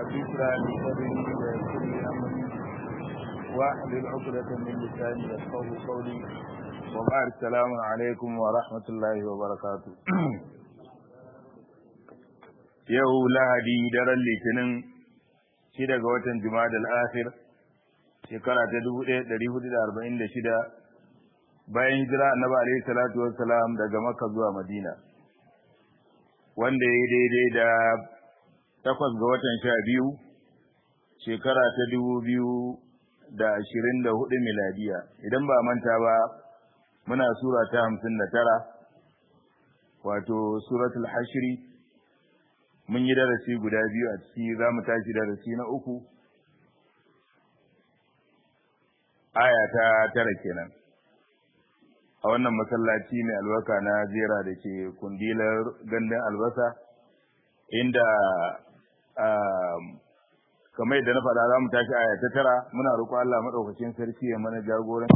ذكرى لصدري ويسر لي امري واحلل عقدة من لساني يفقه قولي وبعد السلام عليكم ورحمة الله وبركاته yau lahadi daren litinin shida ga watan jumada al-akhir shekara ta 1446 bayan jira annabi alaihi salatu wassalam daga makka zuwa madina wanda ya daidai da takwas ga watan sha biyu shekara ta dubu biyu da ashirin da hudu miladiya idan ba manta ba muna sura ta hamsin da tara wato suratul hashri mun yi darasi guda biyu a ciki za mu tashi darasi na uku aya ta tara kenan a wannan masallaci mai albarka na zera da ke kundilar gandun albasa inda kamar yadda na faɗa za mu tashi aya ta tara muna roƙo Allah maɗaukacin sarki ya mana jagoran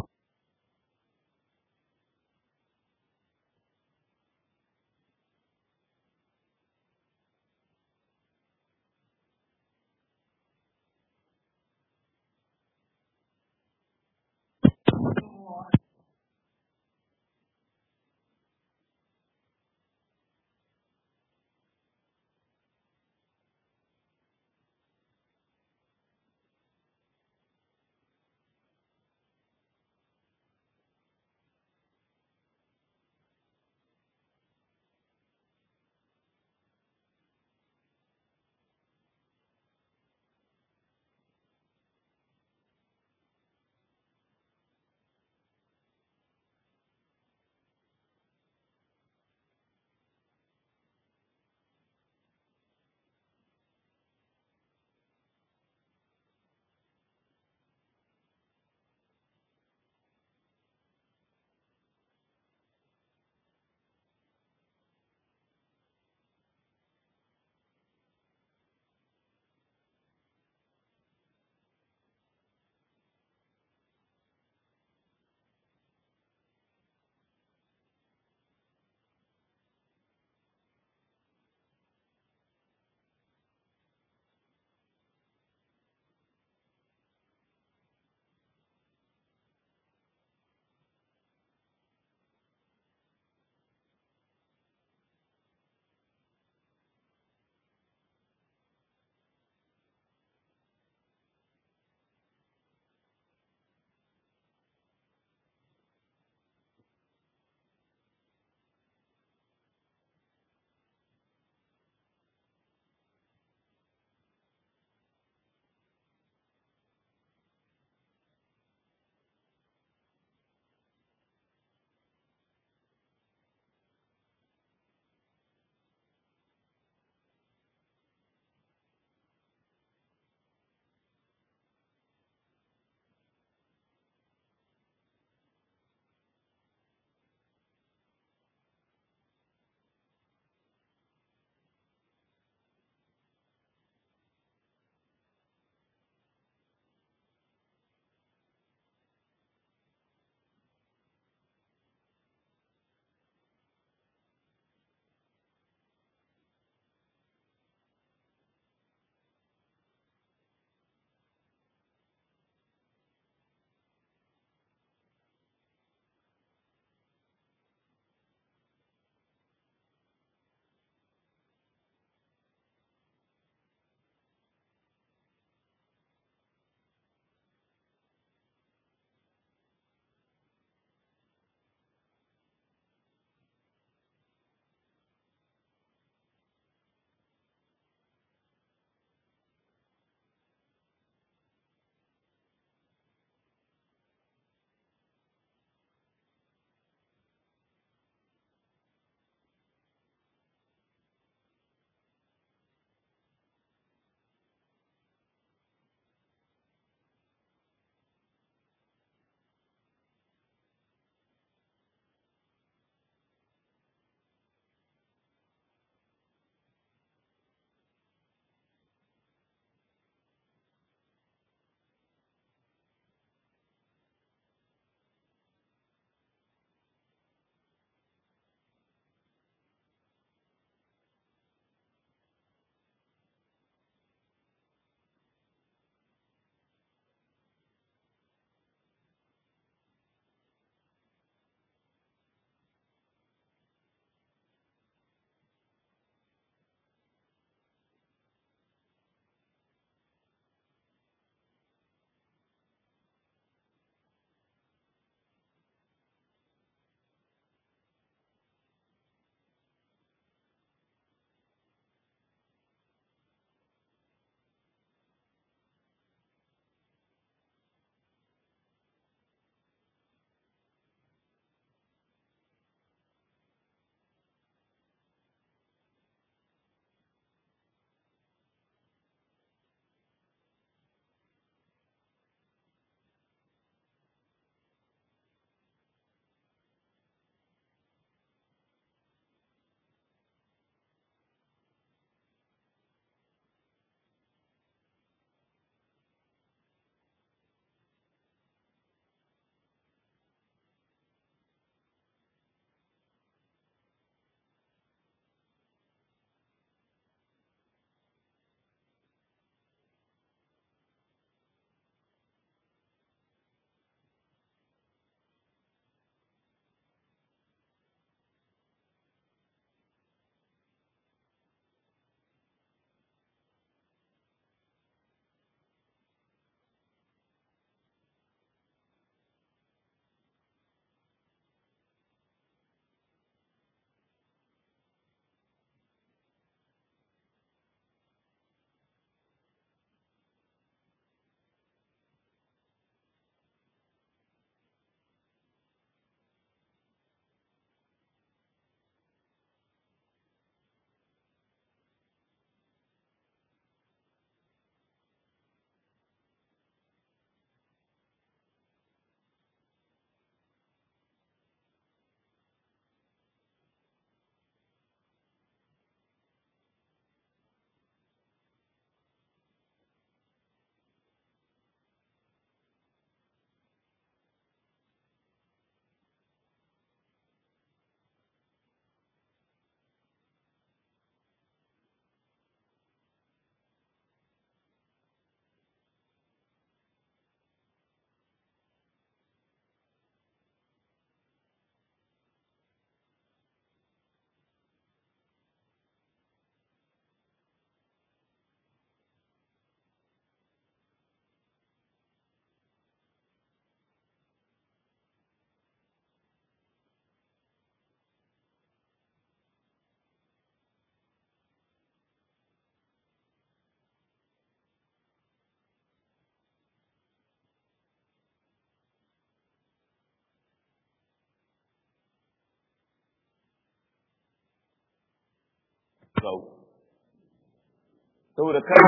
kawo saboda kar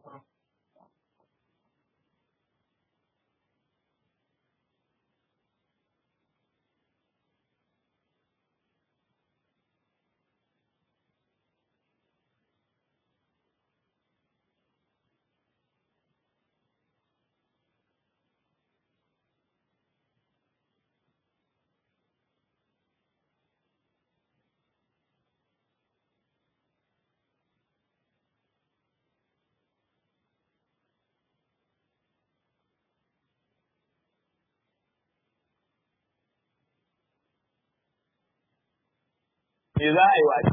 me za a yi wa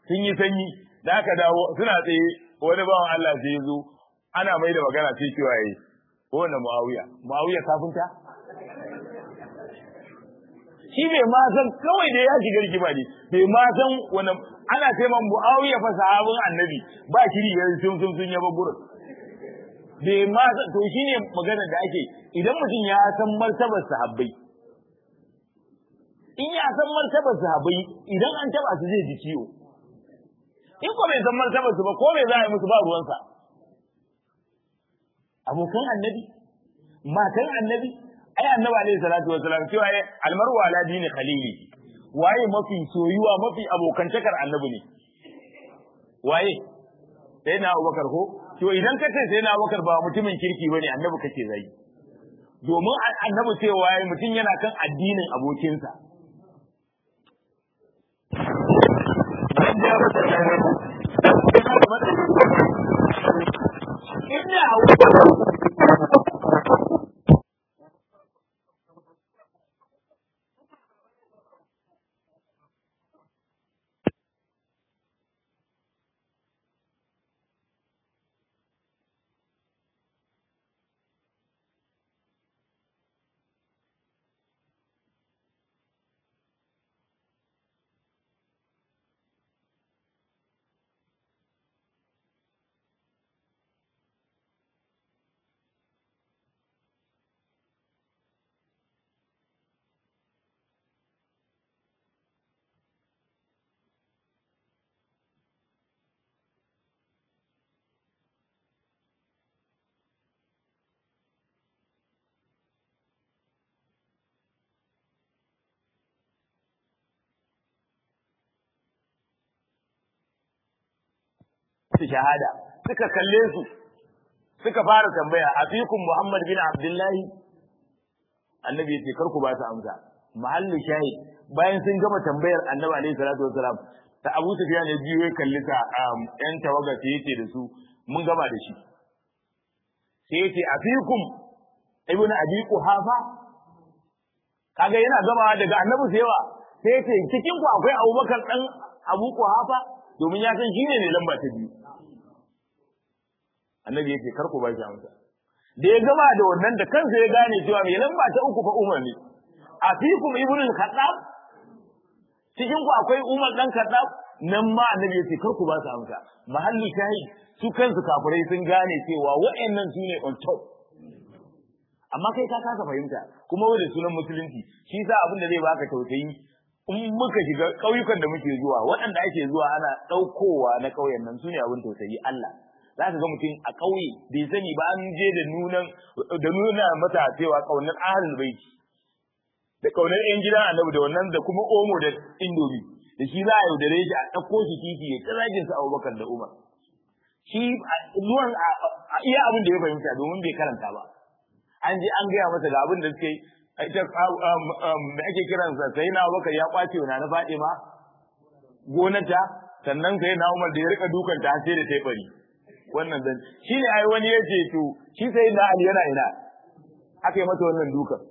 sun yi sanyi da aka dawo suna tsaye wani bawan Allah sai ya zo ana mai da magana sai cewa yayi ko wanda Muawiya Muawiya kafinta shi bai ma san kawai da ya shiga rigima ne bai ma san wani ana ce man Muawiya fa sahabin annabi ba shiri ya sun sun sun yaba gurin bai ma san to shine maganar da ake idan mutum ya san martabar sahabbai in ya san martabar sahabbai idan an taba su zai ji ciwo in ko bai san martabar su ba ko bai za a yi musu ba ruwansa abokan annabi matan annabi ai annabi alaihi salatu wasalam cewa ya almaru ala dini khalili waye mafi soyuwa mafi abokantakar annabi ne waye sai na abubakar ko to idan ka ce sai na abubakar ba mutumin kirki bane annabi kake zai domin annabi cewa yayi mutum yana kan addinin abokinsa Ina su shahada suka kalle su suka fara tambaya afikum Muhammad bin Abdullahi annabi yace kar ku ba su amsa mahallu shahid bayan sun gama tambayar annabi alaihi salatu wasalam ta Abu Sufyan ya biyo ya kalli ta yan tawaga sai yace da su mun gama da shi sai yace afikum ibnu abi quhafa kaga yana gama daga annabi sai yawa sai yace cikin ku akwai Abubakar dan Abu Quhafa domin ya san shine ne lamba ta biyu annabi yake kar ku ba shi amsa da ya gama da wannan da kansa ya gane cewa mai lamba ta uku fa Umar ne a fikum ibnu al-Khattab cikin ku akwai Umar dan Khattab nan ma annabi yake kar ku ba su amsa mahalli shahid su kansu kafirai sun gane cewa wa'annan su ne on top amma kai ka kasa fahimta kuma wanda sunan musulunci shi sa abin da zai baka tausayi in muka shiga ƙauyukan da muke zuwa waɗanda ake zuwa ana ɗaukowa na ƙauyen nan su ne abin tausayi Allah za ka ga mutum a ƙauye bai sani ba an je da nunan da nuna masa cewa ƙaunar ahlul baiti da ƙaunar ƴan gidan annabi da wannan da kuma omo da indomi da shi za a yaudare shi a ɗauko shi titi ya ta zagin su Abubakar da Umar shi zuwan a iya abin da ya fahimta domin bai karanta ba an je an gaya masa ga abin da suke ita da ake kiransa sai na Abubakar ya kwace wa na Fatima gonata sannan sai na Umar da ya rika dukanta sai da tai bari wannan zan shi ne ai wani yace to shi sai na Ali yana ina aka yi mata wannan dukan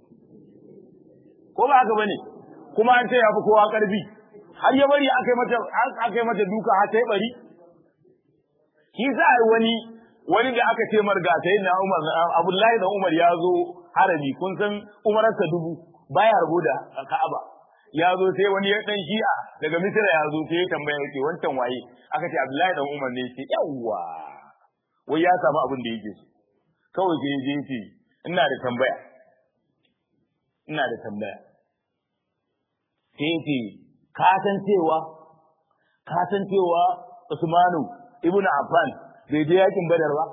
ko ba haka bane kuma an ce ya fi kowa karfi har ya bari aka yi mata aka yi mata duka har sai bari shi sa ai wani wani da aka ce marga sai na Umar Abdullahi da Umar ya zo harami kun san umararsa dubu baya rabu da Ka'aba ya zo sai wani ya dan shi'a daga Misra ya zo sai ya tambaya yake wancan waye aka ce Abdullahi dan Umar ne yake yawa wai ya samu abin da yake so kawai sai je yake ina da tambaya ina da tambaya sai yake ka san cewa ka san cewa Usmanu ibnu Affan bai je yakin Badar ba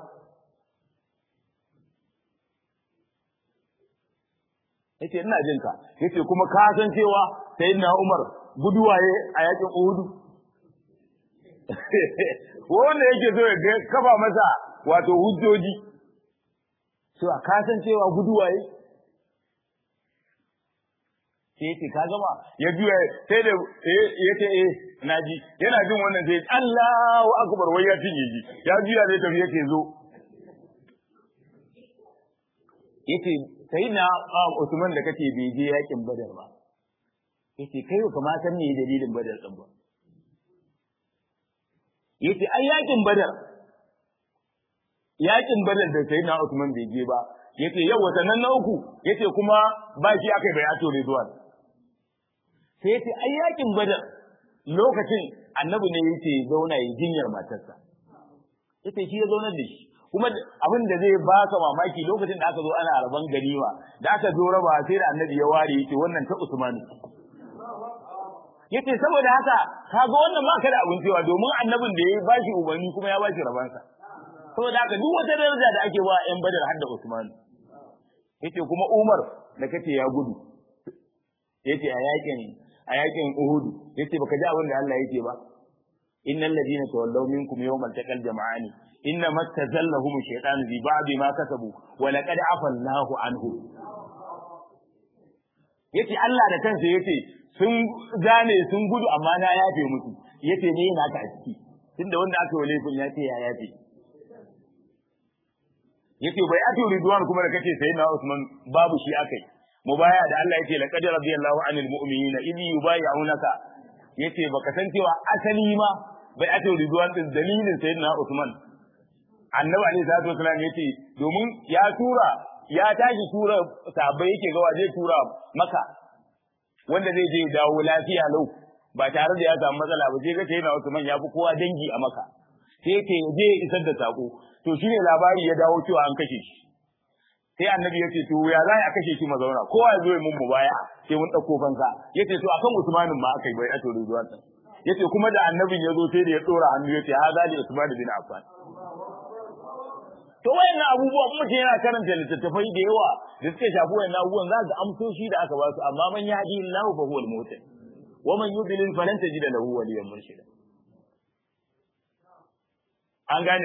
yace ina jin ka yace kuma ka san cewa sayyidina Umar guduwaye a yakin Uhud wanda yake so ya kafa masa wato hujjoji cewa ka san cewa guduwaye sai yace ka gama ya juya sai da yace eh naji yana jin wannan sai Allahu akbar wai ya tinye ji ya juya zai tafi yace zo yace sai na Usman da kace bai je yakin Badar ba yace kai ba ma san me dalilin Badar din ba yace ai yakin badar yakin badar da sayyidina Usman bai je ba yace yau watannan na uku yace kuma ba shi akai bai ato Ridwan sai yace ai yakin badar lokacin annabi ne yace zauna yi jinyar matarsa yace shi ya zauna da shi kuma abin da zai baka mamaki lokacin da aka zo ana raban ganima da aka zo raba sai da annabi ya ware yace wannan ta Usman yace saboda haka kaga wannan ba ka da abin cewa domin annabin da ya bashi umarni kuma ya bashi rabansa saboda haka duk wata daraja da ake ba yan badar har da Usman yace kuma Umar da kace ya gudu yace a yakin a yakin Uhud yace baka ji abin da Allah yake ba innal ladina tawallaw minkum yawmal taqal jama'ani inna mastazallahum shaytanu bi ba'di ma kasabu wa laqad afa Allahu anhu yace Allah da kansa yace sun gane sun gudu amma na yafe musu yace ne yana ka a ciki tunda wanda aka yi laifin ya ce ya yafe yace bai atu ridwan kuma da kace sai na Usman babu shi akai mubaya da Allah yace laqad radiyallahu anil mu'minina idh yubayyi'unaka yace baka san cewa asali ma bai atu ridwan din dalilin sayyidina Usman annabi alaihi salatu wasallam yace domin ya tura ya tashi tura sahabbai yake ga zai tura maka wanda zai je dawo lafiya lau ba tare da ya samu matsala ba sai ga sayyidina Usman ya fi kowa dangi a maka sai yake je isar da sako to shine labari ya dawo cewa an kashe shi sai annabi ya ce to ya za a kashe shi mazauna kowa ya zo ya mun baya sai mun dauko fansa yace to akan Usmanin ma aka yi bai ato rizuwan ta yace kuma da annabin ya zo sai da ya tsora hannu yace ha zali Usman bin Affan to wayannan abubuwa kuma mutum yana karanta littattafai da yawa da suka shafi wayannan abubuwan za ga amsoshi da aka ba su amma man yahdi Allah fa huwa al-muhtadi wa man yudlil falan tajida lahu waliyan murshida an gane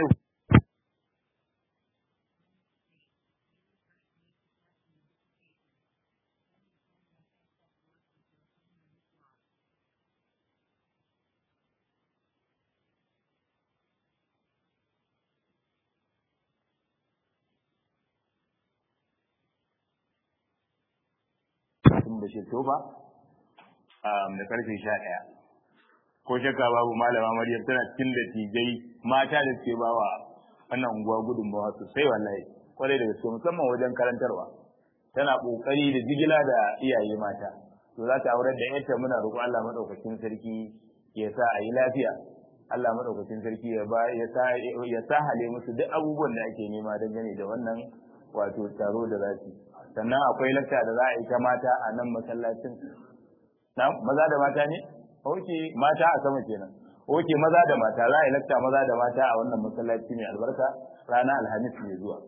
da shi tofa da karfe sha ɗaya ko shakka babu malama maryam tana cikin da tijai mata da suke bawa wannan unguwa gudunmawa sosai wallahi kwarai da gaske musamman wajen karantarwa tana kokari da jigila da iyaye mata to za ta aurar da yarta muna roƙo Allah madaukakin sarki ya sa a yi lafiya Allah madaukakin sarki ya ba ya sa ya sa hale musu duk abubuwan da ake nema dangane da wannan wato taro da za su sannan akwai lakta da za a yi ta mata a nan masallacin maza da mata ne oke mata a sama kenan oke maza da mata za a yi lakta maza da mata a wannan masallaci mai albarka rana alhamis mai zuwa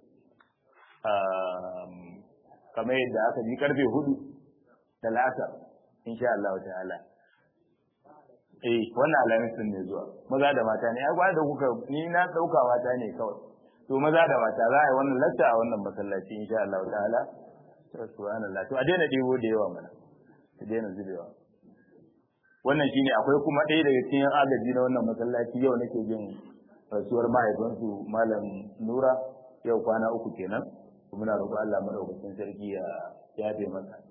kamar yadda aka ji karfe hudu da la'asar insha Allah ta'ala eh wannan alhamis din mai zuwa maza da mata ne ai da kuka ni na dauka mata ne kawai to maza da mata za a yi wannan lakta a wannan masallaci insha Allah ta'ala subhanallah to a daina debo da yawa mana a daina zubewa wannan shine akwai kuma ɗaya daga cikin agaji na wannan masallaci yau nake jin rasuwar mahaifinsu malam Nura yau kwana uku kenan muna roƙon Allah madaukakin sarki ya yabe masa